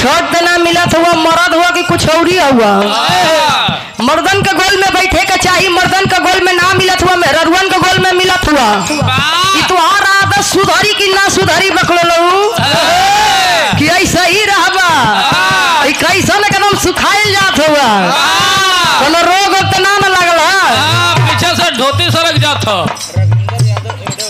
छठ देना मिलत हुआ मरद हुआ कि कुछ और ही हुआ मर्दन के गोल में बैठे के चाहिए मर्दन के गोल में ना मिलत हुआ मेहरुअन के गोल में मिलत हुआ कि तुहार आदत सुधरी कि ना सुधरी बकलो लहू कि ऐसा ही रहबा ई कैसन एकदम सुखाइल जात हुआ कोनो रोग वोग तो ना न लगला हाँ, पीछे से धोती सरक जात ह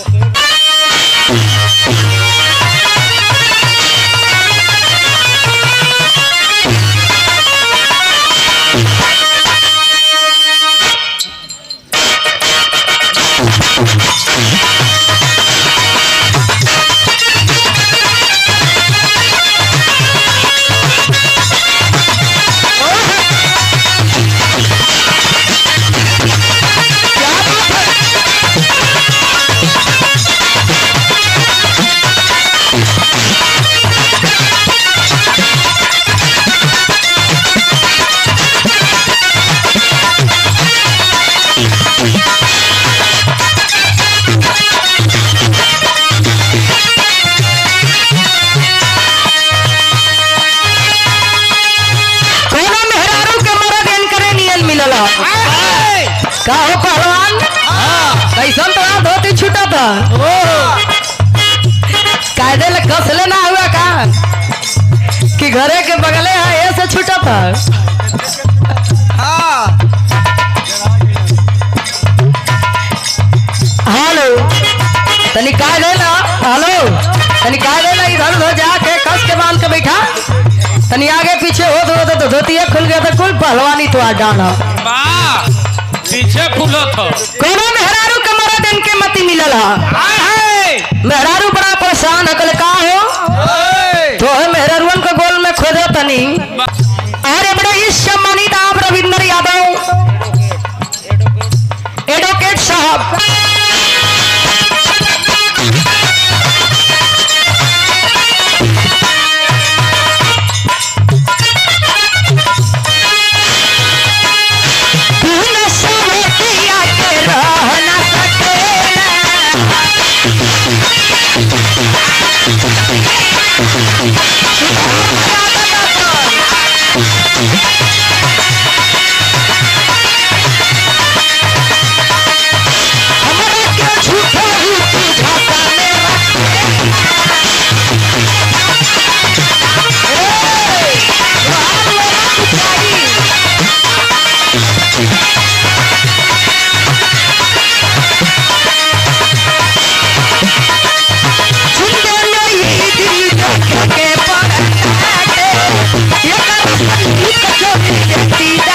कोनो मेहरारू के मरद एन करे नियन मिलला का हो पहलवान कैसन तो धोती छूटा था कायदे ले कसले ना हुआ का कि घरे के बगले है ऐसे छूटा था हेलो तनी काय दे ना हेलो तनी काय दे ना इधर उधर जाके कस के बांध के बैठा तनी आगे पीछे हो तो तो धोतिया खुल गया तो कुल पहलवानी तो आ डाला वाह पीछे फूलत ह कोनो मेहरारू के मरद इनके मती मिलल हा मेहरारू बड़ा परेशान है कल का हो तो है मेहरारूवन के गोल में खोदे तनी अरे बड़े इस सम्मानित आप रविंद्र यादव एडवोकेट साहब बिन सवतिया के रह न सकेला हमरा के झूठा ही तू झाका में रखे ए बाहर लोग पुछाई सुंदर ये दिल देख के पराठे ये कर कचौड़ी देखती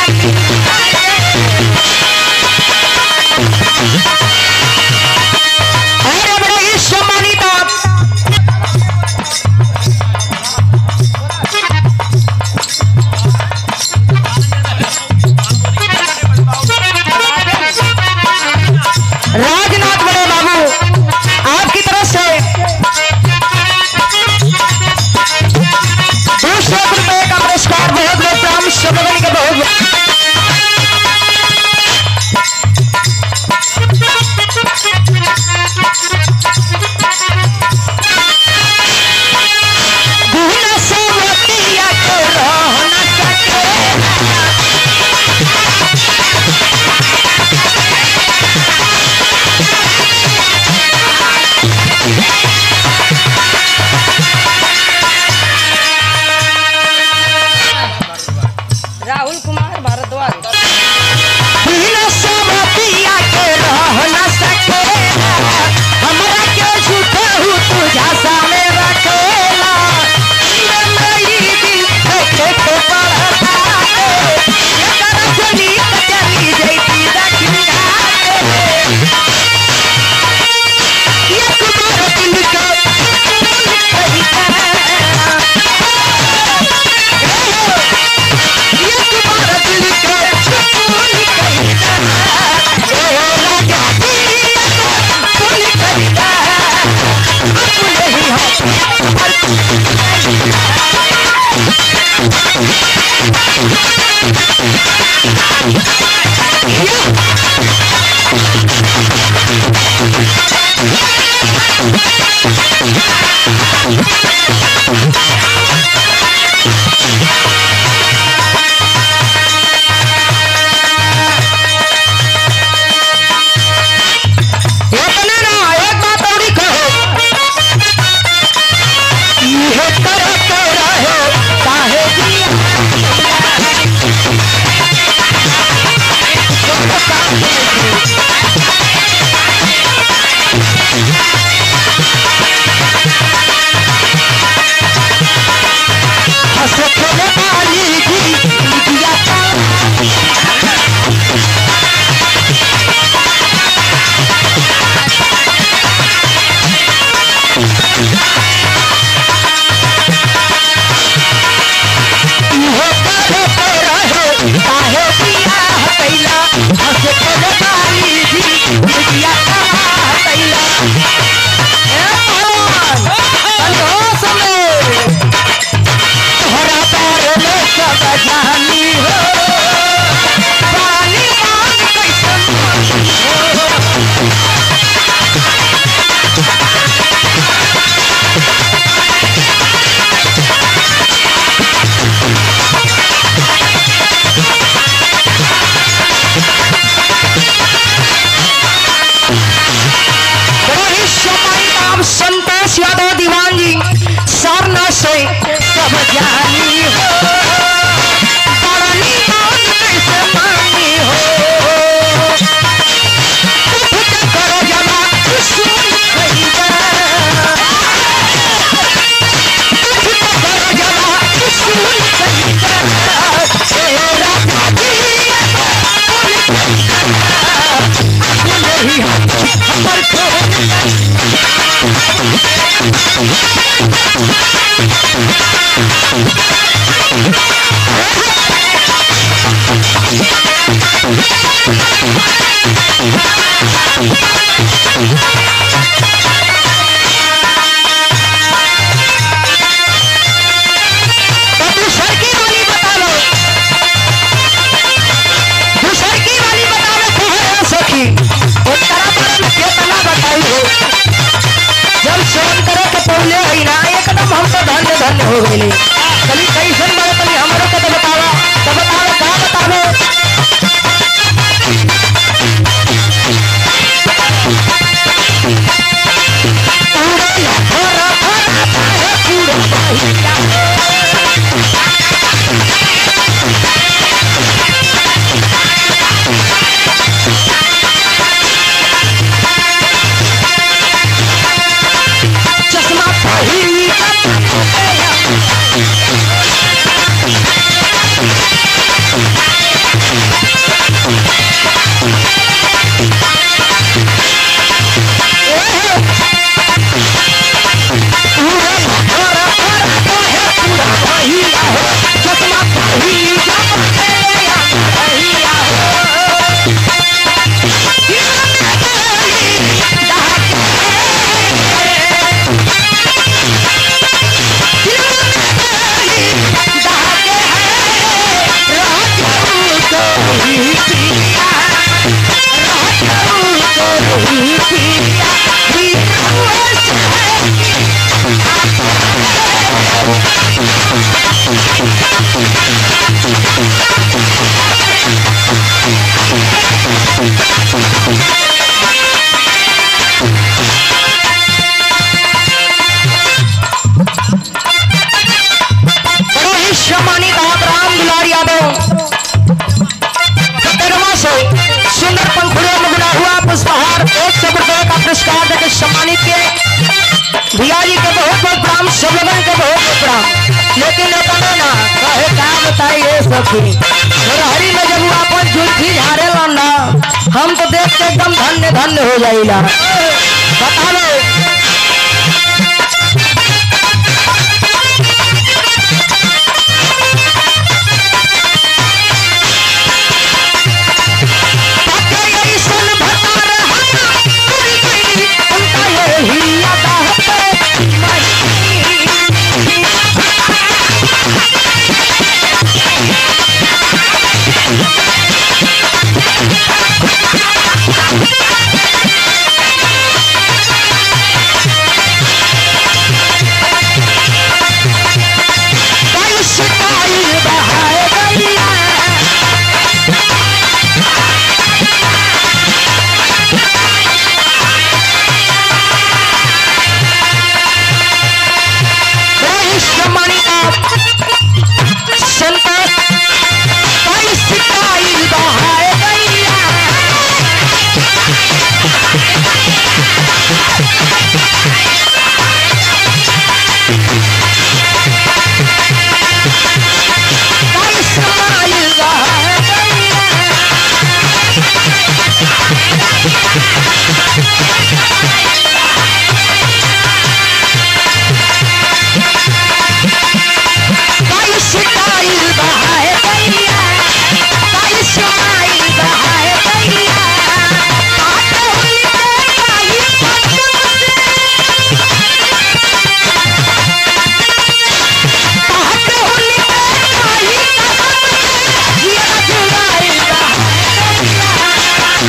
चली कैसन बारे तनी हमरो के तो बतावा तो बतावे का बतावे चश्मा पहिरी चश्मा पहिरी बड़े सम्मानित आप राम दुलार यादव तेरहवा से सुंदर पंखुड़ियों में बुना हुआ पुष्पहार एक सौ रुपए का पुरस्कार देकर सम्मानित किए भैया जी के बहुत बहुत प्रणाम सब लोगन के बहुत बहुत प्रणाम लेकिन अपने ना कहे का बताइए सखी हरी में जब वो अपन जुल्फी झाड़े ना हम तो देख के एकदम धन्य धन्य हो जाइला बता लो संतोष कई सिपाही बहाए गैया कई समाई बहाए गैया कई सिपाही बहाए गैया कई समाई बहाए गैया आटे हुई कई पटक आटे हुई कई कसम ये जुड़ाई बहाए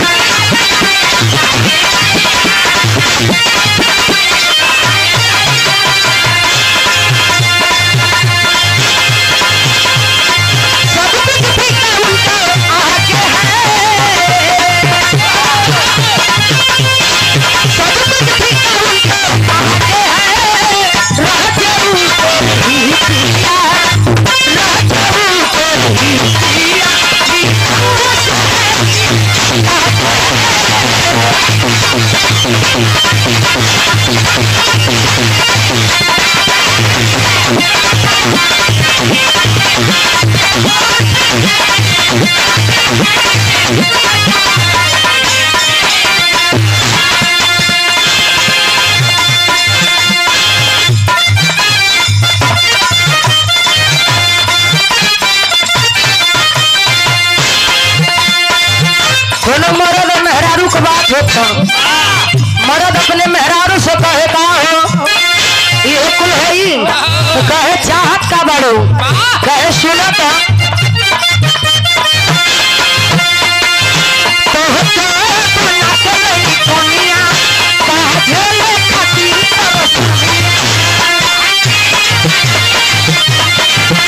सब कुछ फीका उल्टा आगे है सब कुछ फीका उल्टा आगे है राजा ऊपर ही पिया राजा ऊपर ही पिया कोनो मर्द और मेहरारू के बात होता मर्द अपने मेहरारू से कहे का हो ये कुल है तो कहे चाहत का बड़ो कहे सुनो तो कहते बना के नहीं दुनिया काहे ले खातिर तरस